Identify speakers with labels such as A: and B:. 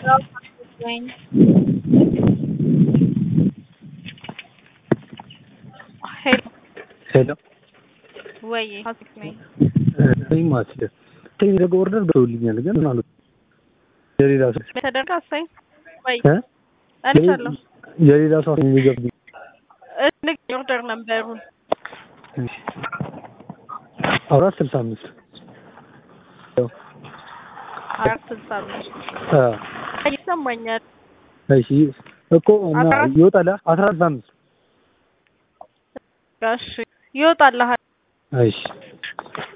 A: Wayne. ሄሎ
B: ሄሎ
A: ወይ ሀሴት ነኝ።
B: እኔም አስደ ተደረገ ኦርደር ገብቶልኛል ግን ምን አሉት የሌላ ሰው
A: ተደርጋ አሳይ ወይ
B: እ
A: እልሻለሁ
B: የሌላ ሰው የሚገብ
A: ልክ ኦርደር ነበሩን
B: አራት ስልሳ አምስት
A: አራት ስልሳ አምስት ይሰማኛል።
B: እሺ እኮ እና
A: አራት-
B: ይወጣል አስራ ስልሳ አምስት
A: እሺ ይወጣልሃል።
B: እሺ